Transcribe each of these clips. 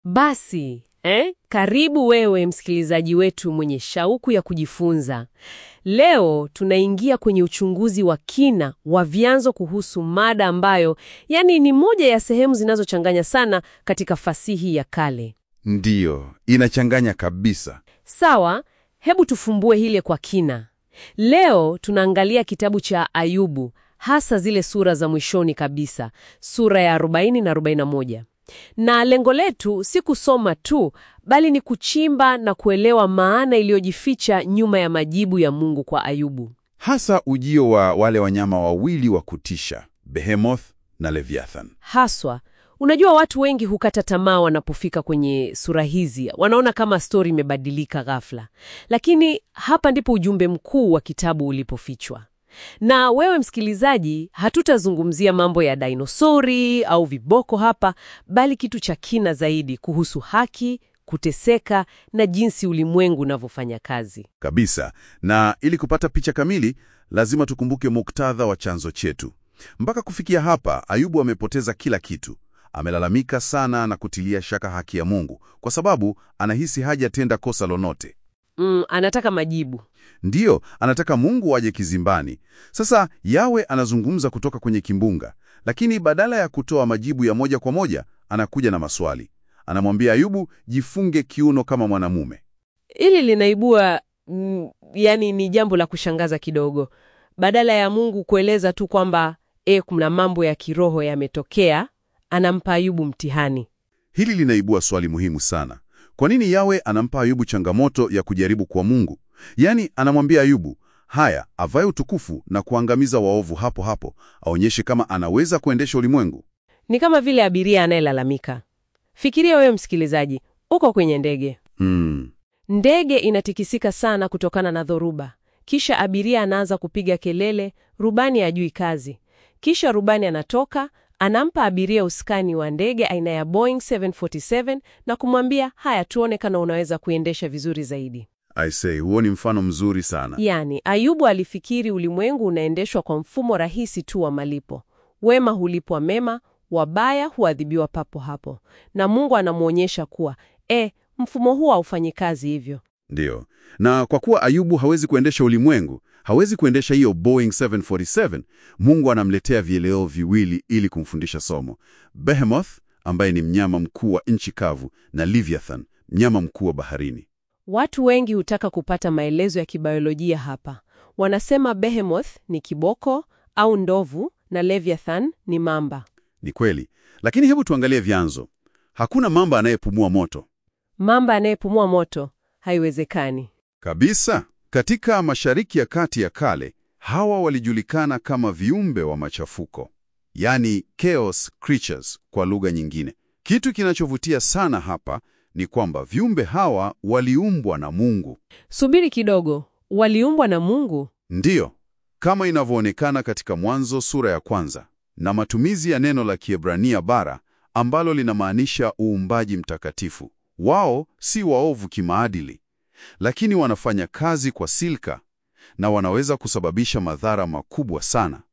Basi eh, karibu wewe msikilizaji wetu mwenye shauku ya kujifunza. Leo tunaingia kwenye uchunguzi wa kina wa vyanzo kuhusu mada ambayo yani ni moja ya sehemu zinazochanganya sana katika fasihi ya kale. Ndiyo, inachanganya kabisa. Sawa, hebu tufumbue hili kwa kina. Leo tunaangalia kitabu cha Ayubu, hasa zile sura za mwishoni kabisa, sura ya 40 na 41. Na lengo letu si kusoma tu, bali ni kuchimba na kuelewa maana iliyojificha nyuma ya majibu ya Mungu kwa Ayubu. Hasa ujio wa wale wanyama wawili wa kutisha, Behemoth na Leviathan. Haswa, unajua watu wengi hukata tamaa wanapofika kwenye sura hizi, wanaona kama stori imebadilika ghafla. Lakini hapa ndipo ujumbe mkuu wa kitabu ulipofichwa. Na wewe msikilizaji, hatutazungumzia mambo ya dainosori au viboko hapa, bali kitu cha kina zaidi kuhusu haki, kuteseka na jinsi ulimwengu unavyofanya kazi. Kabisa. Na ili kupata picha kamili, lazima tukumbuke muktadha wa chanzo chetu. Mpaka kufikia hapa, Ayubu amepoteza kila kitu. Amelalamika sana na kutilia shaka haki ya Mungu kwa sababu anahisi hajatenda kosa lolote. Mm, anataka majibu. Ndiyo, anataka Mungu aje kizimbani. Sasa Yawe anazungumza kutoka kwenye kimbunga, lakini badala ya kutoa majibu ya moja kwa moja, anakuja na maswali. Anamwambia Ayubu, jifunge kiuno kama mwanamume. Hili linaibua mm, yani ni jambo la kushangaza kidogo. Badala ya Mungu kueleza tu kwamba e, kuna mambo ya kiroho yametokea, anampa Ayubu mtihani. Hili linaibua swali muhimu sana. Kwa nini Yawe anampa Ayubu changamoto ya kujaribu kwa Mungu? Yaani anamwambia Ayubu, haya, avae utukufu na kuangamiza waovu hapo hapo, aonyeshe kama anaweza kuendesha ulimwengu. Ni kama vile abiria anayelalamika. Fikiria wewe msikilizaji, uko kwenye ndege. Hmm. Ndege inatikisika sana kutokana na dhoruba. Kisha abiria anaanza kupiga kelele, rubani hajui kazi. Kisha rubani anatoka, anampa abiria usukani wa ndege aina ya Boeing 747 na kumwambia, haya, tuone kama unaweza kuendesha vizuri zaidi. I say, huo ni mfano mzuri sana. Yaani, Ayubu alifikiri ulimwengu unaendeshwa kwa mfumo rahisi tu wa malipo. Wema hulipwa mema, wabaya huadhibiwa papo hapo. Na Mungu anamwonyesha kuwa, e, mfumo huu haufanyi kazi hivyo. Ndiyo. Na kwa kuwa Ayubu hawezi kuendesha ulimwengu, hawezi kuendesha hiyo Boeing 747, Mungu anamletea vieleo viwili ili kumfundisha somo. Behemoth ambaye ni mnyama mkuu wa nchi kavu na Leviathan, mnyama mkuu wa baharini. Watu wengi hutaka kupata maelezo ya kibiolojia hapa. Wanasema Behemoth ni kiboko au ndovu na Leviathan ni mamba. Ni kweli, lakini hebu tuangalie vyanzo. Hakuna mamba anayepumua moto Mamba anayepumua moto haiwezekani. kabisa. Katika Mashariki ya Kati ya kale, hawa walijulikana kama viumbe wa machafuko, yaani chaos creatures kwa lugha nyingine. Kitu kinachovutia sana hapa ni kwamba viumbe hawa waliumbwa na Mungu. Subiri kidogo, waliumbwa na Mungu? Ndiyo, kama inavyoonekana katika Mwanzo sura ya kwanza, na matumizi ya neno la Kiebrania bara ambalo linamaanisha uumbaji mtakatifu. Wao si waovu kimaadili, lakini wanafanya kazi kwa silka na wanaweza kusababisha madhara makubwa sana.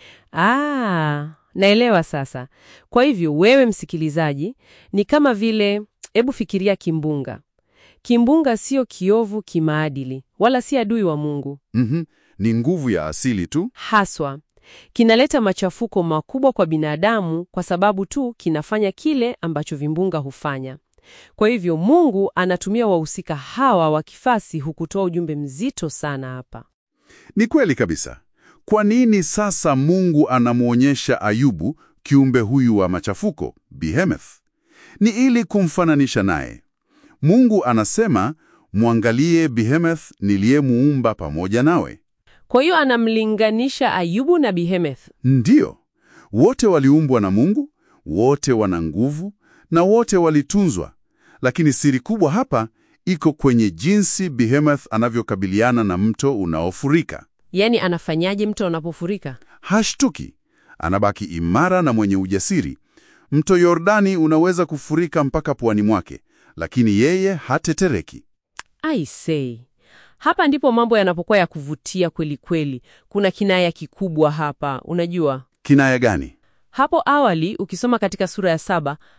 Ah, naelewa sasa. Kwa hivyo wewe msikilizaji, ni kama vile, hebu fikiria kimbunga. Kimbunga sio kiovu kimaadili, wala si adui wa Mungu. Mhm, ni nguvu ya asili tu. Haswa kinaleta machafuko makubwa kwa binadamu kwa sababu tu kinafanya kile ambacho vimbunga hufanya. Kwa hivyo Mungu anatumia wahusika hawa wa kifasi hukutoa ujumbe mzito sana hapa. Ni kweli kabisa. Kwa nini sasa Mungu anamwonyesha Ayubu kiumbe huyu wa machafuko, Behemoth? Ni ili kumfananisha naye. Mungu anasema, mwangalie Behemoth niliyemuumba pamoja nawe. Kwa hiyo anamlinganisha Ayubu na Behemoth. Ndiyo, wote waliumbwa na Mungu, wote wana nguvu na wote walitunzwa. Lakini siri kubwa hapa iko kwenye jinsi Behemoth anavyokabiliana na mto unaofurika. Yaani anafanyaje mto unapofurika? Hashtuki, anabaki imara na mwenye ujasiri. Mto Yordani unaweza kufurika mpaka puani mwake, lakini yeye hatetereki. I say. Hapa ndipo mambo yanapokuwa ya kuvutia kweli kweli. Kuna kinaya kikubwa hapa, unajua. Kinaya gani? Hapo awali ukisoma katika sura ya saba,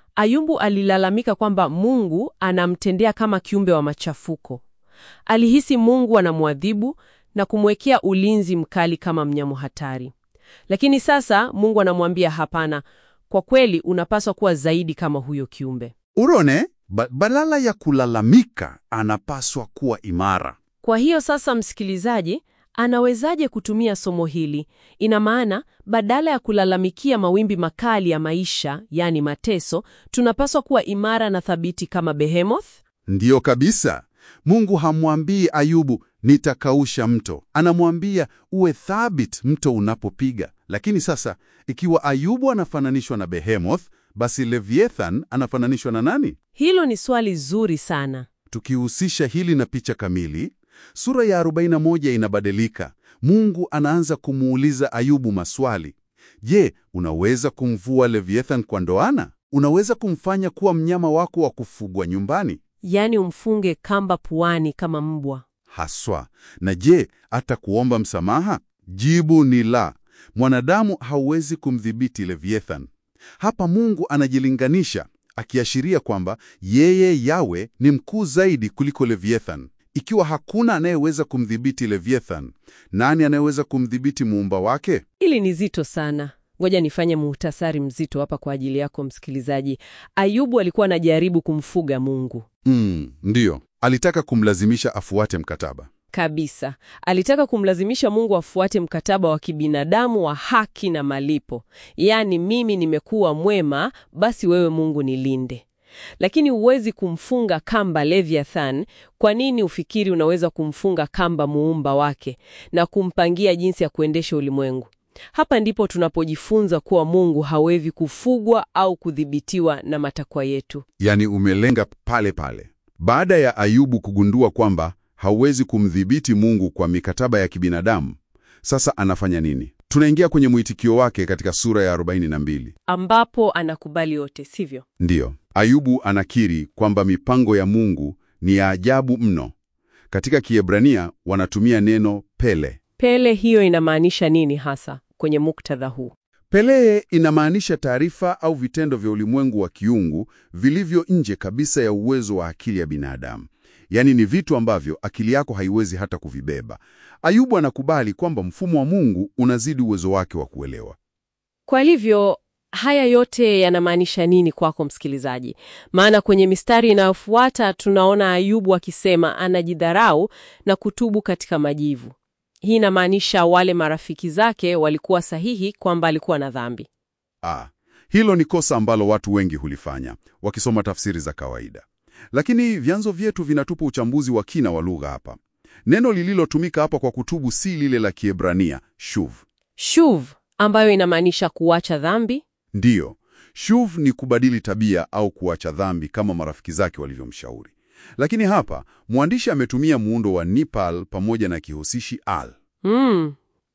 Ayubu alilalamika kwamba Mungu anamtendea kama kiumbe wa machafuko. Alihisi Mungu anamwadhibu na kumwekea ulinzi mkali kama mnyama hatari. Lakini sasa Mungu anamwambia hapana, kwa kweli unapaswa kuwa zaidi kama huyo kiumbe. Urone, ba badala ya kulalamika, anapaswa kuwa imara. Kwa hiyo sasa, msikilizaji, anawezaje kutumia somo hili? Ina maana badala ya kulalamikia mawimbi makali ya maisha, yani mateso, tunapaswa kuwa imara na thabiti kama Behemoth. Ndiyo kabisa. Mungu hamwambii Ayubu nitakausha mto, anamwambia uwe thabit mto unapopiga. Lakini sasa ikiwa Ayubu anafananishwa na Behemoth, basi Leviathan anafananishwa na nani? Hilo ni swali zuri sana. Tukihusisha hili na picha kamili, sura ya 41 inabadilika. Mungu anaanza kumuuliza Ayubu maswali. Je, unaweza kumvua Leviathan kwa ndoana? Unaweza kumfanya kuwa mnyama wako wa kufugwa nyumbani? Yaani umfunge kamba puani kama mbwa. Haswa. Na je, hata kuomba msamaha? Jibu ni la. Mwanadamu hauwezi kumdhibiti Leviathan. Hapa Mungu anajilinganisha, akiashiria kwamba yeye Yawe ni mkuu zaidi kuliko Leviathan. Ikiwa hakuna anayeweza kumdhibiti Leviathan, nani anayeweza kumdhibiti muumba wake? Hili ni zito sana. Ngoja nifanye muhtasari mzito hapa kwa ajili yako msikilizaji. Ayubu alikuwa anajaribu kumfuga Mungu Mm, ndiyo. Alitaka kumlazimisha afuate mkataba. kabisa. Alitaka kumlazimisha Mungu afuate mkataba wa kibinadamu wa haki na malipo, yaani mimi nimekuwa mwema, basi wewe Mungu nilinde. Lakini huwezi kumfunga kamba Leviathan. Kwa nini ufikiri unaweza kumfunga kamba muumba wake na kumpangia jinsi ya kuendesha ulimwengu? Hapa ndipo tunapojifunza kuwa Mungu hawezi kufugwa au kudhibitiwa na matakwa yetu. Yaani umelenga pale pale. Baada ya Ayubu kugundua kwamba hauwezi kumdhibiti Mungu kwa mikataba ya kibinadamu, sasa anafanya nini? Tunaingia kwenye mwitikio wake katika sura ya 42. ambapo anakubali yote, sivyo? Ndiyo, Ayubu anakiri kwamba mipango ya Mungu ni ya ajabu mno. Katika Kiebrania wanatumia neno pele. Pele hiyo inamaanisha nini hasa kwenye muktadha huu? Pele inamaanisha taarifa au vitendo vya ulimwengu wa kiungu vilivyo nje kabisa ya uwezo wa akili ya binadamu. Yaani ni vitu ambavyo akili yako haiwezi hata kuvibeba. Ayubu anakubali kwamba mfumo wa Mungu unazidi uwezo wake wa kuelewa. Kwa hivyo haya yote yanamaanisha nini kwako msikilizaji? Maana kwenye mistari inayofuata tunaona Ayubu akisema anajidharau na kutubu katika majivu. Hii inamaanisha wale marafiki zake walikuwa sahihi kwamba alikuwa na dhambi. Ah, hilo ni kosa ambalo watu wengi hulifanya wakisoma tafsiri za kawaida. Lakini vyanzo vyetu vinatupa uchambuzi wa kina wa lugha hapa. Neno lililotumika hapa kwa kutubu si lile la Kiebrania shuv. Shuv ambayo inamaanisha kuacha dhambi. Ndiyo, shuv ni kubadili tabia au kuacha dhambi kama marafiki zake walivyomshauri. Lakini hapa mwandishi ametumia muundo wa nipal pamoja na kihusishi al. Mm.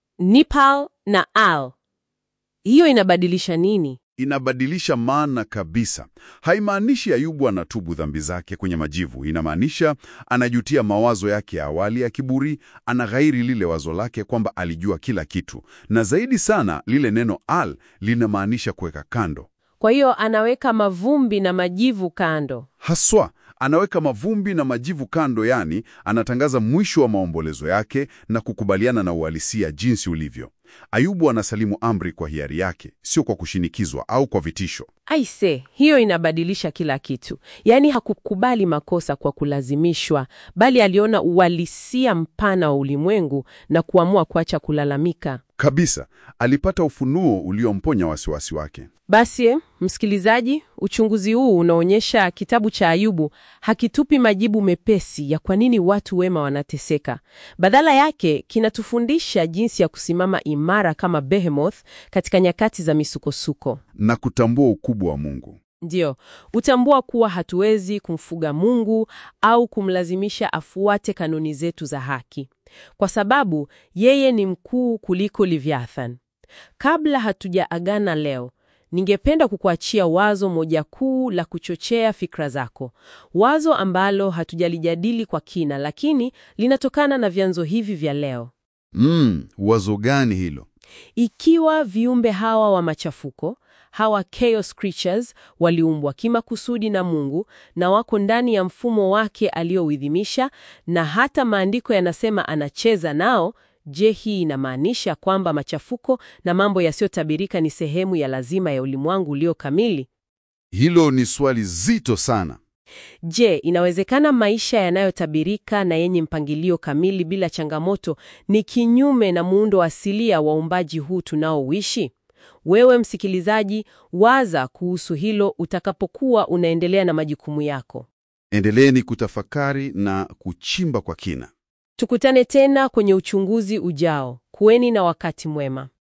Nipal na al. Hiyo inabadilisha nini? Inabadilisha maana kabisa. Haimaanishi Ayubu anatubu dhambi zake kwenye majivu. Inamaanisha anajutia mawazo yake ya awali ya kiburi, anaghairi lile wazo lake kwamba alijua kila kitu, na zaidi sana lile neno al linamaanisha kuweka kando. Kwa hiyo anaweka mavumbi na majivu kando. Haswa anaweka mavumbi na majivu kando, yani anatangaza mwisho wa maombolezo yake na kukubaliana na uhalisia jinsi ulivyo. Ayubu anasalimu amri kwa hiari yake, sio kwa kushinikizwa au kwa vitisho. Aise, hiyo inabadilisha kila kitu. Yaani hakukubali makosa kwa kulazimishwa, bali aliona uhalisia mpana wa ulimwengu na kuamua kuacha kulalamika. Kabisa, alipata ufunuo uliomponya wasiwasi wake. Basi eh, msikilizaji, uchunguzi huu unaonyesha kitabu cha Ayubu hakitupi majibu mepesi ya kwa nini watu wema wanateseka. Badala yake kinatufundisha jinsi ya kusimama imara kama Behemoth katika nyakati za misukosuko. na kutambua ukubwa wa Mungu. Ndiyo, utambua kuwa hatuwezi kumfuga Mungu au kumlazimisha afuate kanuni zetu za haki, kwa sababu yeye ni mkuu kuliko Leviathan. Kabla hatujaagana leo, ningependa kukuachia wazo moja kuu la kuchochea fikra zako, wazo ambalo hatujalijadili kwa kina, lakini linatokana na vyanzo hivi vya leo. Mm, wazo gani hilo? Ikiwa viumbe hawa wa machafuko hawa chaos creatures waliumbwa kimakusudi na Mungu na wako ndani ya mfumo wake aliouidhimisha, na hata maandiko yanasema anacheza nao. Je, hii inamaanisha kwamba machafuko na mambo yasiyotabirika ni sehemu ya lazima ya ulimwengu ulio kamili? Hilo ni swali zito sana. Je, inawezekana maisha yanayotabirika na yenye mpangilio kamili bila changamoto ni kinyume na muundo asilia wa uumbaji huu tunaoishi? Wewe msikilizaji, waza kuhusu hilo utakapokuwa unaendelea na majukumu yako. Endeleeni kutafakari na kuchimba kwa kina. Tukutane tena kwenye uchunguzi ujao. Kuweni na wakati mwema.